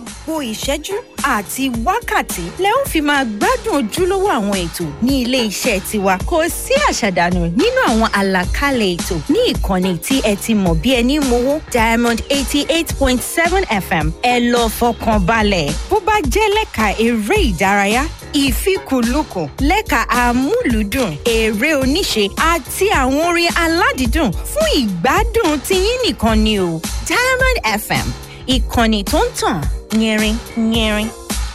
gbogbo ìṣẹ́jú àti wákàtí lẹ ó fi máa gbádùn ojúlówó àwọn ètò ní ilé iṣẹ́ tiwa kò sí àṣàdànù nínú àwọn àlàkalẹ̀ ètò ní ìkànnì tí ẹ ti mọ̀ bí ẹni mowó diamond eighty eight point seven fm ẹ lọ fọkàn balẹ̀ bó bá jẹ́ lẹ́ka eré ìdárayá ìfikùnlukùn lẹ́ka amúlùúdùn eré oníṣe àti àwọn orin aládìídùn fún ìgbádùn tiyín nìkan ni o diamond fm ìkànnì tó ń tàn yẹrin yẹrin.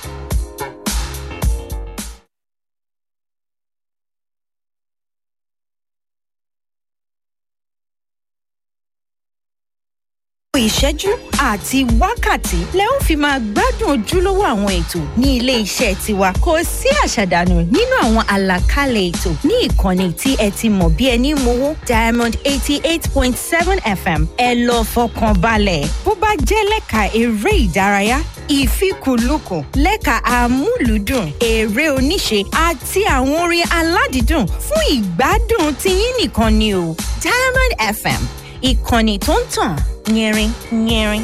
ìṣẹ́jú àti wákàtí lẹ ó fi máa gbádùn ojúlówó àwọn ètò ní ilé iṣẹ́ tiwa kò sí àṣàdànù nínú àwọn àlàkalẹ̀ ètò ní ìkànnì tí ẹ ti mọ̀ bí ẹni mowó diamond eighty eight point seven fm ẹ lọ fọkàn balẹ̀ bó bá jẹ́ lẹ́ka eré ìdárayá ìfikùnlukùn lẹ́ka amúlùúdùn eré oníṣe àti àwọn orin aládìídùn fún ìgbádùn tiyín nìkan ni o diamond fm ìkànnì tó ń tàn yẹrin yẹrin.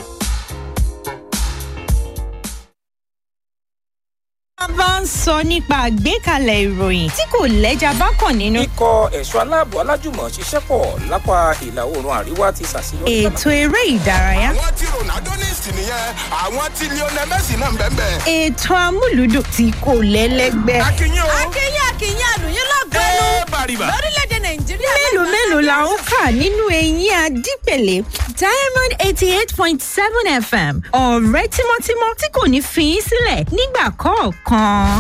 a bá ń sọ nípa àgbékalẹ̀ ìròyìn tí kò lẹ́jà bá kàn nínú. ikọ̀ ẹ̀ṣọ́ aláàbò alájùmọ̀ ṣiṣẹ́ pọ̀ lápá ìlà oòrùn àríwá ti ṣàṣeyọrí. ètò eré ìdárayá. àwọn tí ronaldo ní ìsìn nìyẹn àwọn tí lionel messi náà ń bẹ́ẹ̀ bẹ́ẹ̀. ètò amúlùdùn tí kò lẹ́lẹ́gbẹ́. akínyìn o. akínyìn akínyìn àlùyìn lọ́gọ́nù ẹ bàrìbà. lórílẹ̀‐èdè nàìjíríà. mélòó mélòó la ń kà nínú eyín adípèlé diamond eighty eight point seven fm ọ̀rẹ́ tímọ́tímọ́ tí kò ní fi í sílẹ̀ nígbà kọ̀ọ̀kan.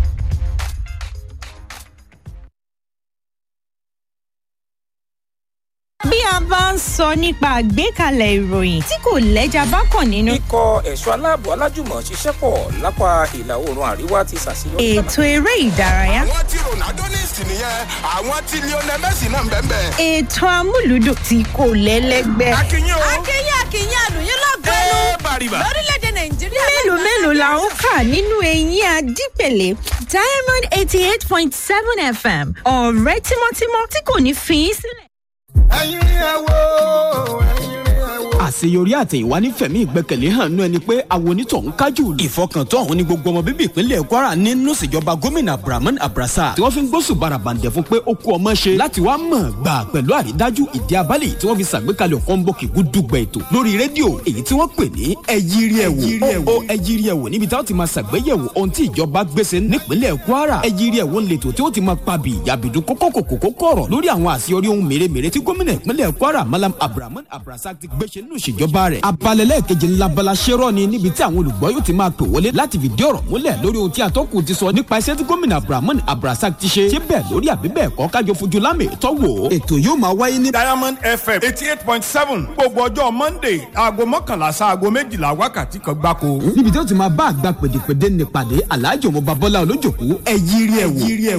bí a bá ń sọ nípa àgbékalẹ̀ ìròyìn tí kò lẹ́jà bá kàn nínú. ikọ̀ ẹ̀ṣọ́ aláàbò alájùmọ̀ ṣiṣẹ́ pọ̀ lápá ìlà oòrùn àríwá ti ṣàṣeyọrí. ètò eré ìdárayá. àwọn tí ronaldo ní ìsìn nìyẹn àwọn tí lionel messi náà ń bẹ́ẹ̀ bẹ́ẹ̀. ètò amúlùdùn tí kò lẹ́lẹ́gbẹ́. akínyìn o. akínyìn akínyìn àlùyìn lọ́gọ́nù ẹ bàrìbà. lórílẹ̀‐èdè nàìjíríà. mélòó mélòó la ń kà nínú eyín adípèlé diamond eighty eight point seven fm ọ̀rẹ́ tímọ́tímọ́ tí kò ní fi í sílẹ̀. ẹyin ẹ wo ẹyin ẹ wo. àṣeyọrí àti ìwánífẹ̀mí ìgbẹ́kẹ̀lé hàn nú ẹni pé àwọn onítọ̀hún kájú. ìfọkàntán ọ̀hún ni gbogbo ọmọ bíbí ìpínlẹ̀ kwara nínú ìṣèjọba gómìnà abdulrahman abrasa tí wọ́n fi ń gbósùn barabàǹdẹ̀ fún pé ó kú ọmọ ṣe láti wá mọ̀ gbà pẹ̀lú àrídájú ìdí abálẹ̀ tí wọ́n fi ṣàgbékalẹ̀ kọ́ńbọ̀kì gúdúgbẹ̀ ètò lórí rédíò èyí tí wọ́n pè ní ẹyírí ẹ̀wò ó ẹyírí ẹ̀wò níbi táwọn ti máa ṣàgbéyẹ̀wò ohun tí ìjọba gbèsè nípínlẹ̀ kwara ẹyírí ẹ̀wò ń letò tí ó ti máa pabì yàbìdú kókókòkòkò kọ̀rọ̀ lórí àwọn àṣeyọrí ohun mèremère tí gómìnà ìpínlẹ̀ kwara malam abdulrahman abrasa ti gbéṣe nínú ìṣèjọba rẹ̀ abalẹ̀lẹ̀ kejì ńlábala ṣẹ́rọ̀ ni níbi tí àwọn olùgbọ́ yóò ti máa pè wọlé láti fìdí ọ̀rọ̀ múlẹ̀ lórí ohun tí atọ́kùn ti sọ nípa iṣẹ́ tí gómìnà abdulrahman abrasa ti ṣe ṣé bẹ́ẹ̀ lórí àbí bẹ́ẹ̀ kọ́ kájọ fojú lámì tọ́wọ́ ètò yóò máa wáyé ní. diamond fm eighty eight point seven gbogbo ọjọ́ monday aago mọ́kànlá sáago méjìlá wákàtí kan gbáko. níbi tí ó ti máa bá àgbà pèdèpèdè nípàdé aláàjò ọmọ babọ́lá olójòkú ẹ yírí ẹ wò.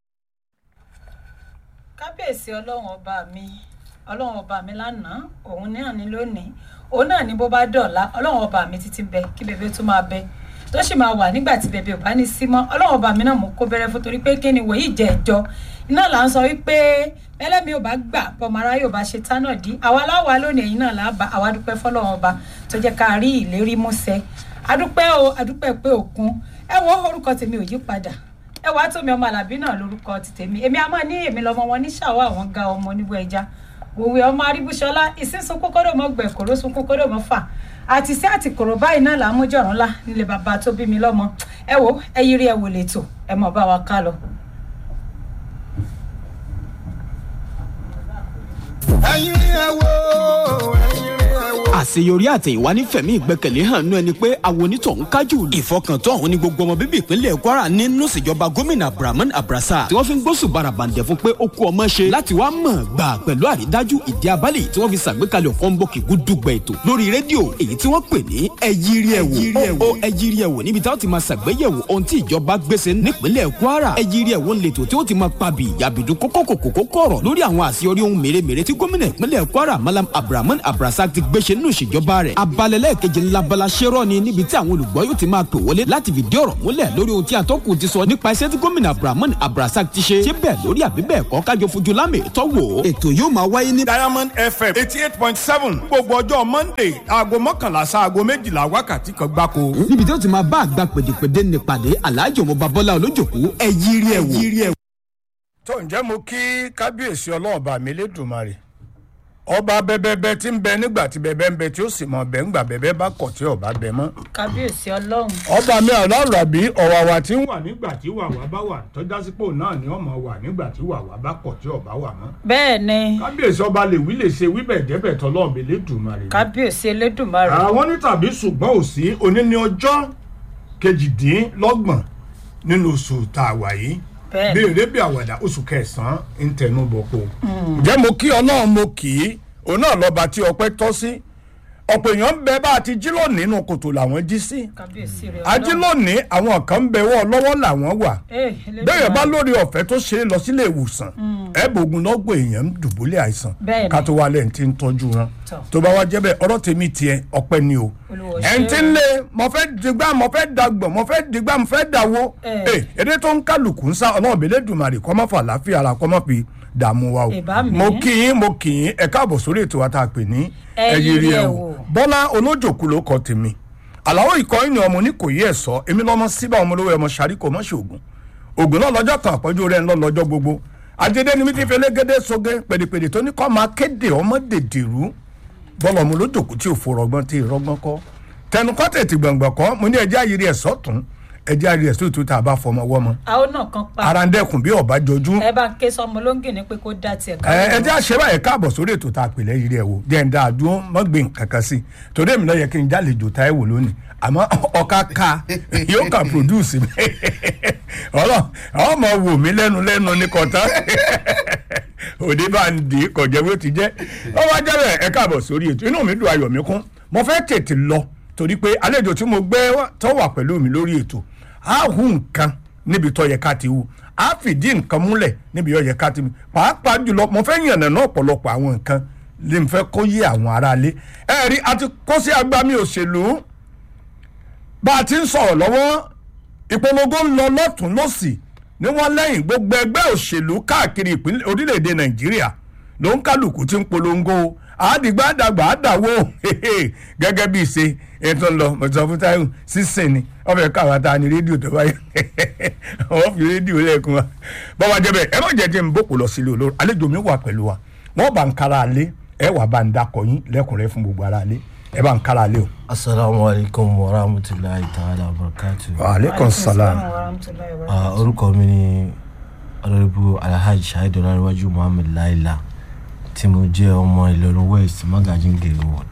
kábíyèsí ọlọ́run ọba mi ọlọ́run ọba mi lánàá òun náà ní lónìí òun náà ní bó bá dọ̀la ọlọ́run ọba mi títí bẹ kí bèbè tó máa bẹ tó sì máa wà nígbà tí bèbè ò bá ní sí mọ́ ọlọ́run ọba mi náà mú kó bẹ̀rẹ̀ fún torí pé kí ni wòye ìjẹ́ ẹjọ́ iná là ń sọ wípé ẹlẹ́mi ò bá gbà bọ́mara yóò bá ṣe tánà dí àwa láwa lónìí ẹ̀yìn náà là bá àwa dúpẹ́ fọlọ́run ọba tó jẹ́ ká rí ìlérí músẹ́ adúpẹ́ o adúpẹ́ pé òkun ẹ wo orúkọ tèmi ò yí padà ẹ wàá tómi ọmọ àlàbí náà lórúkọ ti tèmi èmi àmọ́ ní èmi lọmọ wọn ní ṣàwọ́ àwọn ga ọmọ oníbú ẹja òwe ọmọ aríbúṣọlá ìsínsún kókóró mọ gbẹ kóró sun kókóró mọ fà àti sí àti kòrò báyìí náà là ń mójọ̀rún ńlá nílé bàbá tó bí mi lọ́mọ ẹ wo ẹ yiri ẹ wò lẹ́tọ̀ ẹ mọ̀ bá wa ká lọ. ẹyin ẹ wo ẹyin ẹ wo. àṣeyọrí àti ìwánífẹ̀mí ìgbẹ́kẹ̀lé hàn nú ẹni pé àwọn onítọ̀hún kájú. ìfọkàntán ọ̀hún ni gbogbo ọmọ bíbí ìpínlẹ̀ kwara nínú ìṣèjọba gómìnà abdulrahman abrasa tí wọ́n fi ń gbósùn barabàǹdẹ̀ fún pé ó kú ọmọ ṣe láti wá mọ̀ gbà pẹ̀lú àrídájú ìdí abálẹ̀ tí wọ́n fi ṣàgbékalẹ̀ kọ́ńbọ̀kì gúdúgbẹ̀ ètò lórí rédíò èyí tí wọ́n pè ní ẹyírí ẹ̀wò ó ẹyírí ẹ̀wò níbi táwọn ti máa ṣàgbéyẹ̀wò ohun tí ìjọba gbèsè nípínlẹ̀ kwara ẹyírí ẹ̀wò ń letò tí ó ti máa pabì yàbìdú kókókòkòkò kọ̀rọ̀ lórí àwọn àṣeyọrí ohun mèremère tí gómìnà ìpínlẹ̀ kwara malam abdulrahman abrasa ti gbéṣe nínú nínú ìṣèjọba rẹ̀ abalẹ̀lẹ̀ keje ńlábala ṣẹ́rọ̀ ni níbi tí àwọn olùgbọ́ yóò ti máa pè wọlé láti fìdí ọ̀rọ̀ múlẹ̀ lórí ohun tí atọ́kùn ti sọ nípa iṣẹ́ tí gómìnà abdulrahman abdulrasaq ti ṣe ṣé bẹ́ẹ̀ lórí àbí bẹ́ẹ̀ kọ́ kájọ fojú lámì tọ́wọ́ ètò yóò máa wáyé ní. diamond fm eighty eight point seven gbogbo ọjọ́ monday aago mọ́kànlá sáago méjìlá wákàtí kan gbáko. níbi tí ó ti máa bá àgbà pèdèpèdè nípàdé aláàjò mo babọ́lá olójòkú ẹ yírí ẹ wò. tó ǹjẹ́ mo kí kábíyèsí ọlọ́ọ̀bà mi lédùmarè ọba bẹbẹbẹ tí ń bẹ nígbà tí bẹbẹ ń bẹ tí ó sì mọ bẹ ńgbà bẹbẹ bá kọ̀ tí ọba bẹ mọ́. kábíyèsí ọlọ́run ọba mi ọlọ́run àbí ọ̀wàwà tí ń wà nígbà tí wàwà bá wà tọ́jásípò náà ni ọmọ wà nígbà tí wàwà bá kọ̀ tí ọba wà mọ́. bẹ́ẹ̀ ni kábíyèsí ọba lè wí lè ṣe wíbẹ̀ jẹ́bẹ̀ tọ́lọ́ọ̀bẹ lédùmarè. kábíyèsí elédùnmarè àwọn ní tàbí ṣùgbọ́n ò sí òní ní ọjọ́ kejìdínlọ́gbọ̀n nínú oṣù tá a wà yìí bẹ́ẹ̀ bí ni eré bí àwàdà oṣù kẹsàn-án ń tẹnu bọ̀kọ. ǹjẹ́ mo kí ọlọ́run mo kì í òun náà lọ́ba tí ọpẹ́ tọ́ sí ọ̀pọ̀ èèyàn ń bẹ bá a ti jí lónìí nínú kòtò làwọn jí sí kábíyèsí rẹ a jí lónìí àwọn kan ń bẹ wọ́ lọ́wọ́ làwọn wà bẹ́ẹ̀ bá lórí ọ̀fẹ́ tó ṣe é lọ sílé ìwòsàn ẹ̀bùn lọ́gbọ̀n èèyàn ń dùbúlẹ̀ àìsàn Bẹ́ẹ̀ni. ká tó wá lẹ́yìn tí ń tọ́jú wọn Tọ́. tó bá wá jẹ́ bẹ́ẹ̀ ọ̀rọ̀ tèmi tiẹ̀ ọpẹ́ ni o Olúwa ẹ̀ ń ṣe tí o. ń lé mo fẹ́ digbá mo fẹ́ dagbọ̀n mo fẹ́ digbá mo fẹ́ dàwó Eh. ẹ̀ èdè tó ń kálukú ń sá ọlọ́run bèlè dùmarè kọ́ mọ́ fà láfíà ara kọ́ mọ́ fi dààmú wa o Ìbá mi. mo kì í mo kì í ẹ káàbọ̀ sórí ètò wa tá a pè ní Ẹ yiri ẹ wò. bọ́lá olójòkú ló kọ tèmi àlàó ikọ̀ ìní ọmọ ní kò yí ẹ̀ sọ èmi lọ́mọ síbà ọmọ olówó ẹmọ sàríkò mọ́ ṣoògùn ògùn náà lọ́jọ́ kan àpọ́jú rẹ̀ ń lọ lọ́jọ́ gbogbo àjẹdẹ ni mi ti fi elégédé soge pèdèpèdè tó ní kọ́ máa kéde ọmọ dèdèrú bọ́lá ọmọ olójòkú tí ò fò rọgbọ́n tí ì rọgbọ́n kọ́ tẹnu kọ́ tètè gbọ̀ngbọ̀n kọ́ mo ní ẹjẹ́ àyírí ẹ̀ sọ́tún ẹjẹ́ àyírí ẹ̀ sọ́tún tá a bá fọmọ wọ́mọ àwọn náà kan pa ara ń dẹ́kun bí ọ̀bá jọjú ẹ bá ń ké sọmọ lóńgì ní pé kó dá tiẹ̀ ká ẹ ẹ jẹ́ àṣẹ báyẹn káàbọ̀ sórí ètò tá a pè lẹ́yìn rẹ̀ wò jẹ́ ń dá a dúró mọ́ gbé nǹkan kan sí i torí èmi náà yẹ kí n jálejò táyé wò lónìí àmọ́ ọ̀ka ká yóò kà produce mi ọlọ́ ọmọ wò mí lẹ́nu lẹ́nu ní kọ̀tà òde bá ń di kọ̀jẹ́ bó ti jẹ́ ọwọ́ ajá bẹ̀ ẹ káàbọ̀ sórí ètò inú mi dùn ayọ̀ mi kún mo fẹ́ tètè lọ torí pé àlejò tí mo gbé wá- tó wà pẹ̀lú mi lórí ètò á hu nǹkan níbi tó yẹ ká ti hu á fìdí nǹkan múlẹ̀ níbi tó yẹ ká ti hu pàápàá jùlọ mo fẹ́ yànnà náà ọ̀pọ̀lọpọ̀ àwọn nǹkan lè fẹ́ kó yé àwọn aráalé ẹ rí a ti kó sí agbami òṣèlú bá a ti ń sọ̀rọ̀ lọ́wọ́ ìpolongo ń lọ lọ́tún lọ́sì ní wọ́n lẹ́yìn gbogbo ẹgbẹ́ òṣèlú káàkiri ìpínlẹ̀ orílẹ̀-èdè nàìjíríà ló ń kálukú tí ń polongo àádìgbà àdàgbà àdàwọ̀ gẹ́gẹ́ bí ìṣe ètò ńlọ mọ̀tò fún táyọ̀ sísìn ni wọ́n fẹ́ káwa ta ni rédíò tó báyìí wọ́n fi rédíò lẹ́ẹ̀kún wa bọ́wá jẹ́ bẹ́ẹ̀ ẹ má jẹ́ jẹ́ ń bòkù lọ sílé olóró àlejò mi wà pẹ̀lú wa wọ́n bá ń kára alé ẹ wà bá ń dakọ̀ yín lẹ́kùnrẹ́ fún gbogbo ara alé ẹ bá ń kára alé o. asalaamu alaykum wa rahmatulahi ta'ala wa barakatu. aleykum salaam. Ah, orúkọ mi ni ọlọ́rìbù alhaji shahid ọlọ́rìwájú muhammed laila tí mo jẹ́ ọmọ ìlọrin west magajin gèrè ward.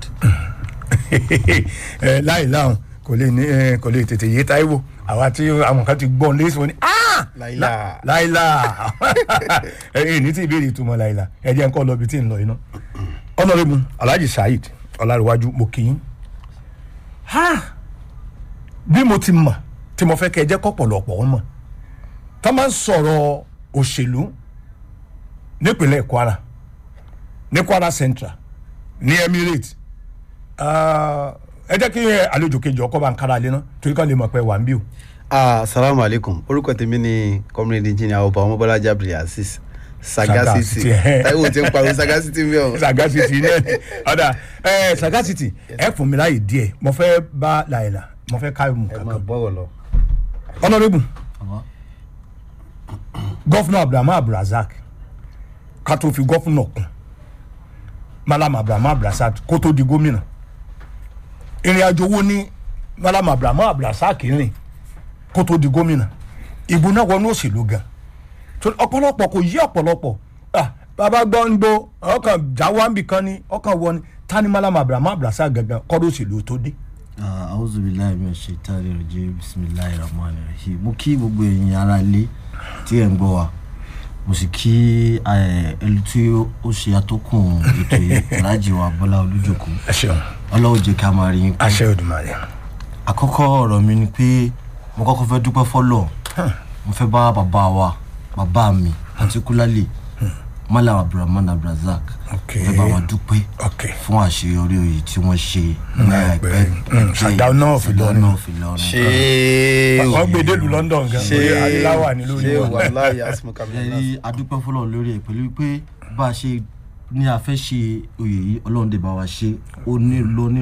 ẹ láì láhùn kò lè ní ẹ, kò lè tètè yé táíwò àwa tí àwọn kan ti gbọ́n lé wọn ni "Ah! Láìlá." láìlá ẹ ẹ ní tí ìbéèrè ìtumọ̀ láìlá ẹ jẹ́ nǹkan lọ bí tí ń lọ iná ọ̀nàrẹ́mu alhaji saheed ọ̀làríwájú mo kì í ha bí mo ti mọ̀ tí mo fẹ́ kẹ́ ẹ jẹ́ kọ́pọ̀lọpọ̀ wọn mọ̀ tá a máa ń sọ̀rọ̀ òṣèlú nípínlẹ̀ kwara ní kwara central ní emirates Ah, ẹ jẹ́ kí àlejò kejì ọkọ̀ bá ń kára lé náà torí ká lè mọ̀ pé wà ń bí o. asalaamu aleykum orúkọ tèmi ni comrade engineer ọba ọmọbọlájà abdulaziz Sagacity, sagacity eh. táìwò tí ń pariwo sagacity mi ọ. sagacity náà ni ọ̀dà ẹ sagacity ẹ fún mi láàyè díẹ̀ mo fẹ́ bá làyìnlá mo fẹ́ ká mu ẹ máa kankan. bọ̀rọ̀ lọ. honourable Àmọ́, gọ́fúnà abdulhamid abdulrasaq ká tó fi gọ́fúnà kún malam abdulhamid abdulrasaq kó tó di gómìnà ìrìn àjò wo ni malam abdulhamid abdulrasaq rìn kó tó di gómìnà ìbò náà wọnú òṣèlú gan torí ọ̀pọ̀lọpọ̀ kò yí ọ̀pọ̀lọpọ̀ ah, bàbá gbọ́ ń gbó ọkàn jáwáǹbì kan ni ọkàn wọ ni tani malam abdulhamid abdulrasaq gangan kọ́dọ̀ òṣèlú tó dé. ah, auzu bilayi mi ṣe tari rajẹ bisimilayi rahman rahim mo kí gbogbo èèyàn ara lé tí ẹ̀ ń gbọ́ wa mo sì kí eh, ẹni tí ó ṣe atọ́kùn ètò yìí alhaji wa bọ́lá olújòkó ẹ ṣeun ọlọ́run jẹ́ ká máa rí yín pé àṣẹ òdùmarè àkọ́kọ́ ọ̀rọ̀ mi ni pé mo kọ́kọ́ fẹ́ dúpẹ́ fọ́lọ̀ mo fẹ́ bá bàbá wa bàbá mi particularly malam abdulrahman abdulrasaq Okay. ẹ bá wọn dúpẹ́ Okay. fún àṣeyọrí oyè tí wọ́n ṣe ní àìpẹ́ Mm, Sardauna of Ìlọrin. Sardauna of Ìlọrin. ṣé wọ́n gbé délùú london gan ṣé orí adéláwà ní lórí ṣé wọn. wàhálà yasmu ẹ kamila rí adúpẹ́ fọlọ́ lórí ẹ̀ pẹ̀lú pé bá a ṣe ní a fẹ́ ṣe oyè yìí ọlọ́run dé bá wa ṣe ó ní lóní